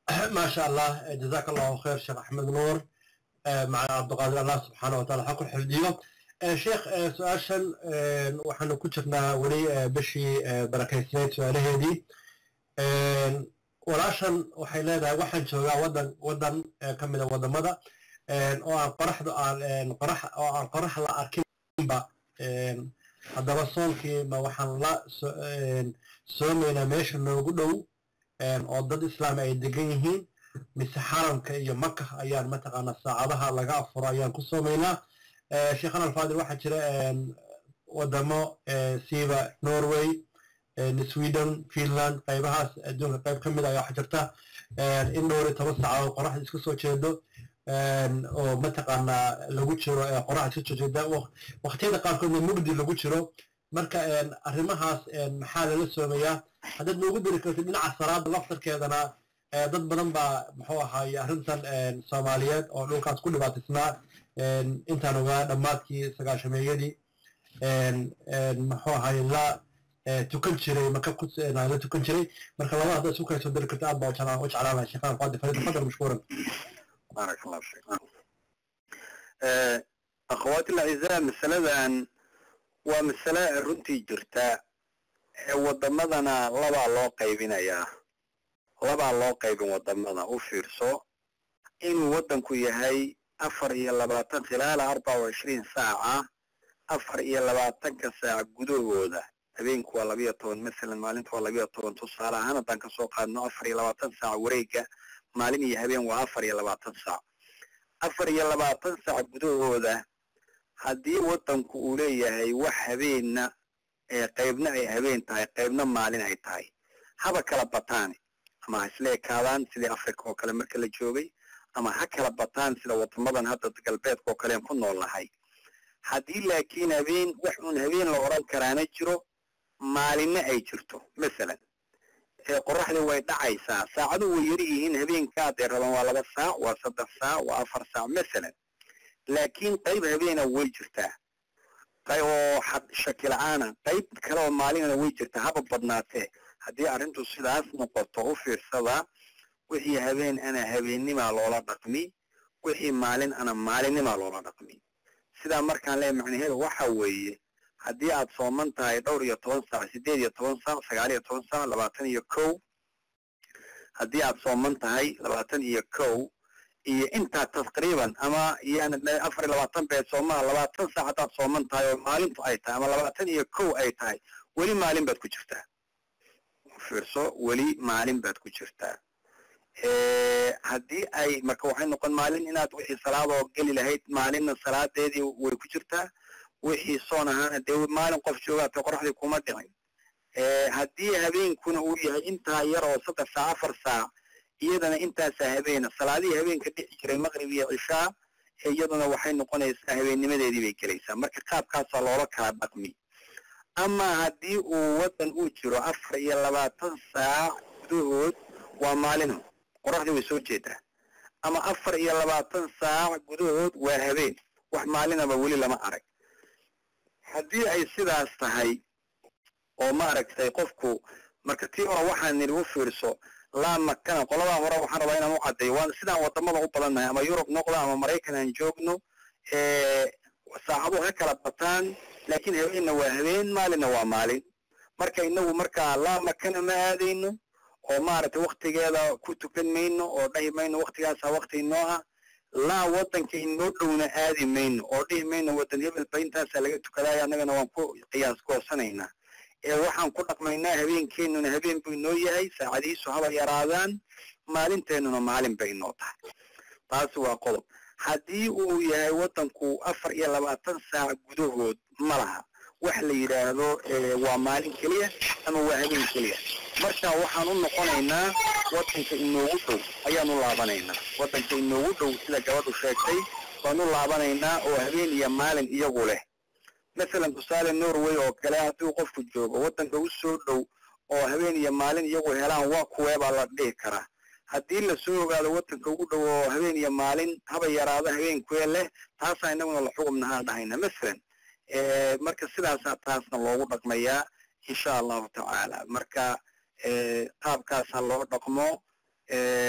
ما شاء الله جزاك الله خير شيخ احمد نور مع عبد القادر الله سبحانه وتعالى حق الحفظيه شيخ سؤاشن waxaanu ku jirnaa weli bishii barakaysaneyd su-aalaheedii walaashan waxay leedahay waxaan joogaa wadan wadan ka mida wadamada oo aan qoraxda aan qorax oo aan qorax la arkinba haddaba soonkii ma waxaan la soomaynaa meesha noogu dhow oo dad islaam ay degan yihiin mise xaramka iyo maka ayaan mataqaanaa saacadaha laga afuro ayaan ku soomaynaa sheekhan alfadil waxaa jira wadamo siiba norway sweden finland qaybahaas adduunka qayb ka mid a waxaa jirta in dhowr iyo toban saacadood qoraxda iska soo jeedo oo mataqaanaa lagu jiro qoraxda iska soo jeeda waqtiyada qaarkoodna mugdi lagu jiro marka arrimahaas maxaa lala soomayaa haddaad noogu diri kartid dhinaca salaada laftarkeedana dad badan baa muxuu ahaaye arrintan soomaaliyeed oo dhulkaas ku dhibaataysnaa intaan ogaa dhammaadkii sagaashameeyadii muxuu ahaaye la tukan jiray maka la tukan jiray marka labada haddaad isu kaysoo diri kartid aad baa u jeclaan lahay sheekhan qaadi farid fadal mashkuuran بارك الله فيك أخواتي الأعزاء مسألة ومسألة runtii jirta wadamadana labaa loo qaybinayaa labaa loo qaybin wadamada u fiirso inuu wadanku yahay afar iyo labaatan khilaala arbaca wa ishriin saaca afar iyo labaatanka saac gudahooda habeenku waa labiyo toban masalan maalinta waa labiyo toban tusaale ahaan haddaan kasoo qaadno afar iyo labaatan saac wareega maalin iyo habeen waa afar iyo labaatan saac afar iyo labaatan saac gudahooda haddii wadanku uu leeyahay wax habeenna ee qaybna ay habeen tahay qaybna maalin ay tahay haba kala bataane ama ha isla ekaadaan sidii africa oo kale marka la joogay ama ha kala bataan sida wadamadan hadda galbeedka oo kalean ku nool nahay haddii laakiin habeen wax uun habeen la odhan karaana jiro maalinna ay jirto masalan qoraxda way dhacaysaa saacadu way yari yihiin habeenka hadday rabaan waa laba saac waa saddex saac waa afar saac masalan laakiin qayb habeena way jirtaa oo shaki la-aana qayb kale oo maalinana way jirtaa haba badnaatee haddii arrintu sidaas noqoto u fiirsada wixii habeen ana habeennimaa loola dhaqmi wixii maalin ana maalinnimaa loola dhaqmi sidaa markaan leeya macnaheedu waxa weeye haddii aad sooman tahay dhowr iyo toban saac sideed iyo toban saac sagaal iyo toban saac labaatan iyo kow haddii aad sooman tahay labaatan iyo kow iyo intaa taqriiban ama yani afar iyo labaatan beed soomaha labaatan saac haddaad sooman tahay oo maalintu ay tahay ama labaatan iyo kow ay tahay weli maalin baad ku jirtaa fiirso weli maalin baad ku jirtaa haddii ay marka waxay noqon maalin inaad wixii salaadoo geli lahayd maalinna salaadeedii way ku jirtaa wixii soon ahaana dee maalin qof joogaata qoraxdii kuma dhicin haddii habeenkuna uu yahay intaa yar oo saddex saac afar saac iyadana intaasaa habeena salaadihii habeenka dhici jiray maqrib iyo cishaa iyaduna waxay noqonaysaa habeennimadeedii bay gelaysaa marka qaabkaasaa loola kala dhaqmi ama haddii uu wadan uu jiro afar iyo labaatan saac gudahood waa maalin qoraxdii way soo jeedaa ama afar iyo labaatan saac gudahood waa habeen wax maalinaba weli lama arag haddii ay sidaas tahay oo maaragtay qofku marka tii hore waxaan nidhi u fiirso laa makana qoladaa hore waxaan rabaa inaan u caddeeyo waan sidaan wadamada u badannahay ama yurub noqda ama maraykan aan joogno saacadu ha kala bataan laakiin habeenna waa habeen maalinna waa maalin marka inagu markaa laa makana ma aadayno oo maaragtay waktigeeda ku tukan mayno oo dhahi mayno waktigaasa wakti inoo ah laa wadanka inoo dhowna aadi mayno oo dhihi mayno wadan hebelba intaasaa laga tukadaaya annagana waan ku qiyaas goosanaynaa ee waxaan ku dhaqmaynaa habeenkeennuna habeen buu inoo yahay saacadihiisu haba yaraadaan maalinteennuna maalin bay inoo tahay taasi waa qodob haddii uu yahay wadanku afar iyo labaatan saac gudahood ma laha wax la yidhaahdo waa maalin keliya ama waa habeen keliya marka waxaan u noqonaynaa wadanka inoogu dhow ayaan u laabanaynaa wadanka inoogu dhow sida gabadhu sheegtay waan u laabanaynaa oo habeen iyo maalin iyagu leh masalan tusaale norway oo kale haddii qofku joogo wadanka u soo dhow oo habeen iyo maalin iyagu helaan waa kuwee baa la dhihi karaa haddii lasoo ogaado wadanka ugu dhow oo habeen iyo maalin haba yaraado habeenkuwee leh taasaa inaguna la xugumnahaa dhahayna masalan marka sidaasaa taasna loogu dhaqmayaa insha allahu tacaala marka qaabkaasa loo dhaqmo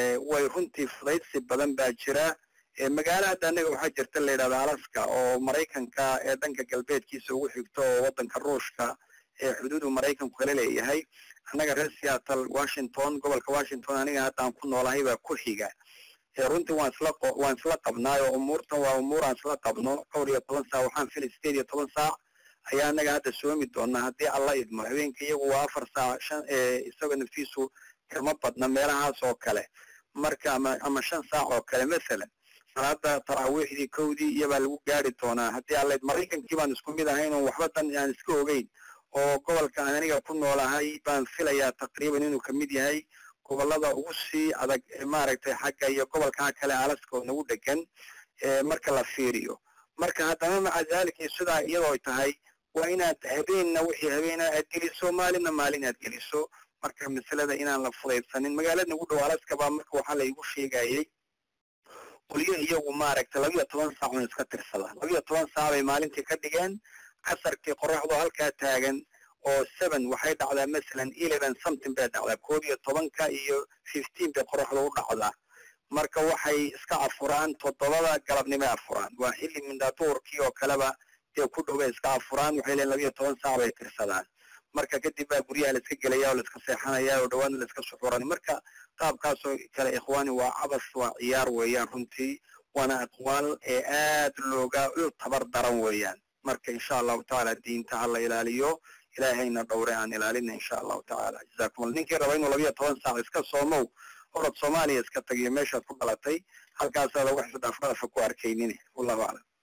waayo runtii fudaydsi badan baa jira magaalo hadda annaga waxaa jirta la yidhahda alaska oo maraykanka ee dhanka galbeedkiisa ugu xigto oo waddanka ruushka ee xuduudu maraykanku kala leeyahay annaga reer seattle washington gobolka washington aniga hadda aan ku noolahay baa ku xiga runtii waan isla waan isla qabnaayo umuurtan waa umuur aan isla qabno dhowr iyo toban saac waxaan fili sideed iyo toban saac ayaa annaga hadda soomi doonaa haddii alla idmo habeenka iyagu waa afar saac shan isagoo naftiisu kama badna meelahaas oo kale marka ama ama shan saac oo kale masalan salaada taraawiixdii kowdii iyobaa lagu gaari doonaa haddii alla maraykankii baan isku mid ahayn oo waxba dan aan iska ogeyn oo gobolka aan aniga ku noolahay baan filayaa taqriiban inuu kamid yahay gobolada ugu sii adag maaragtay xagga iyo gobolkaa kale alaska oo nagu dhegan marka la fiiriyo marka haddana maca daalika sidaa iyadoo tahay waa inaad habeenna wixii habeena aad geliso maalinna maalin aad geliso marka masalada inaan la fudaydsanin magaalada nagu dhow alaska baa marka waxaa laygu sheegayay qolyo iyagu maaragtay labiyo toban saac un iska tirsada labiyo toban saac bay maalintii ka dhigeen casarkii qoraxdu halkaa taagan oo seven waxay dhacdaa masalan eleven something bay dhacdaa koob iyo tobanka iyo fifteen bay qoraxdu u dhacdaa marka waxay iska afuraan toddobada galabnimay afuraan waa xilli mindaaduurkii oo kaleba dee ku dhowbay iska afuraan waxay leeyiin labiyo toban saac bay tirsadaan marka kadib baa guryaha la iska gelaya oo la iska seexanaya oo dhawaana la iska suxuran marka qaabkaasoo kale ikhwaani waa cabas waa ciyaar weeyaan runtii waana aqwaal ee aad looga u tabar daran weeyaan marka insha allahu tacaala diinta ha la ilaaliyo ilaahayna dhowre aan ilaalina insha allahu tacaala jazakum allah ninkii raba inuu labiyo toban saac iska soomow orod soomaaliya iska tagiyo meeshaad ku dhalatay halkaasaada wax isdhaafdhaafa ku arkaynin wallahu aclam